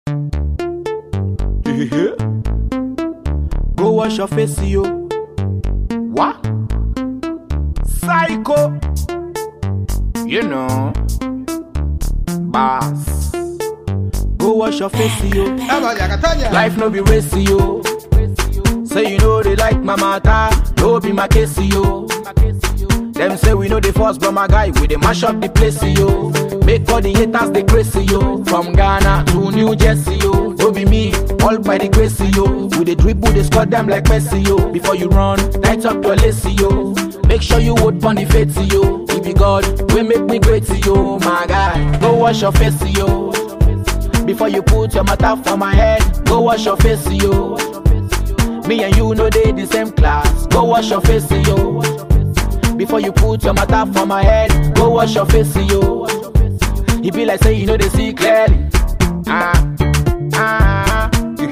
Go wash your face, yo. What? Psycho. You know. Boss. Go wash your face, yo. Katanya, Katanya. Life no be racy, yo. Say you know they like my matter, no be my case, yo. Them say we know the force, but my guy, we dey mash up the place, yo. Make all the haters they crazy, yo. From Ghana to New Jersey, yo. No be me, all by the grace, yo. We dey dribble, they squad them like Messi, yo. Before you run, tight up your lacy, yo. Make sure you would pon the face, yo. If be God, we make me great, yo. My guy, go wash your face, yo. Before you put your matter for my head, go wash your face, yo. Me and you know they the same class. Go wash your face, yo. Before you put your matter for my head, go wash your face, yo. It be like say you know they see clearly. Ah, ah,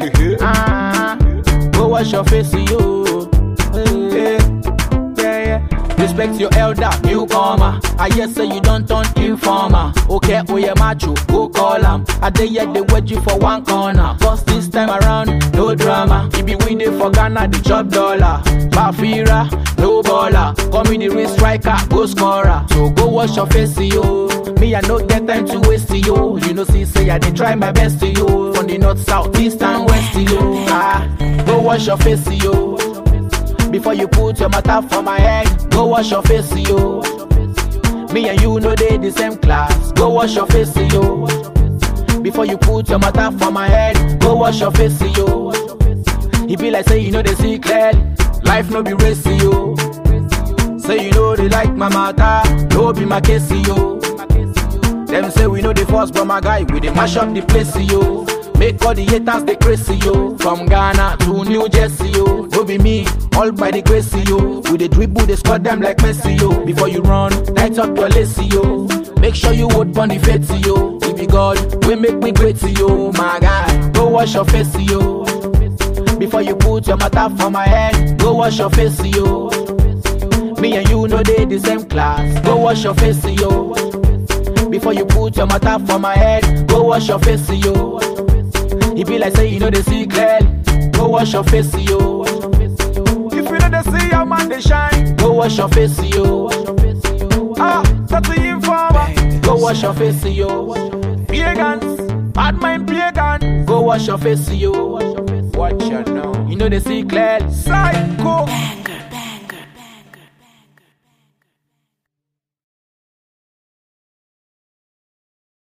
ah. Go wash your face, yo. Yeah, yeah, yeah. Respect your elder, newcomer. I hear say you don't turn informer. Okay, oh yeah, macho, go call him. I dey yet they wait you for one corner. Cause this time around, no drama. If be we dey for Ghana, the chop dollar. Bafira, no baller. Come in the real striker, go scorer. So go wash your face, yo. Me, I no get time to waste, yo. You know, see, say I dey try my best, yo. From the north, south, east, and west, yo. Ah, go wash your face, yo. Before you put your matter for my head, go wash your face, yo. Me and you know they the same class. Go wash your face, yo. Before you put your matter for my head, go wash your face, yo. It be like say you know they see clearly. Life no be racy, yo. Say you know they like my matter, no be my case, yo. Them say we know the force, but my guy, we dey mash up the place, yo. Make all the haters they crazy, yo. From Ghana to New Jersey, yo. No be me, all by the grace, yo. We dey dribble, they squad them like Messi, yo. Before you run, tight up your lacy, yo. Make sure you would pon the face, yo. If be God, we make me great, yo. My guy, go wash your face, yo. Before you put your matter for my head, go wash your face, yo. Me and you know they the same class. Go wash your face, yo. Before you put your matter for my head, go wash your face, yo. It be like say you know they see clearly. Go wash your face, yo. If you know they see your man they shine, go wash your face, yo. Ah, that's the informer. Go wash your face, yo. Pagans, bad mind pagan. Go wash your face, yo. Watch your now. You know they see clearly. Psycho.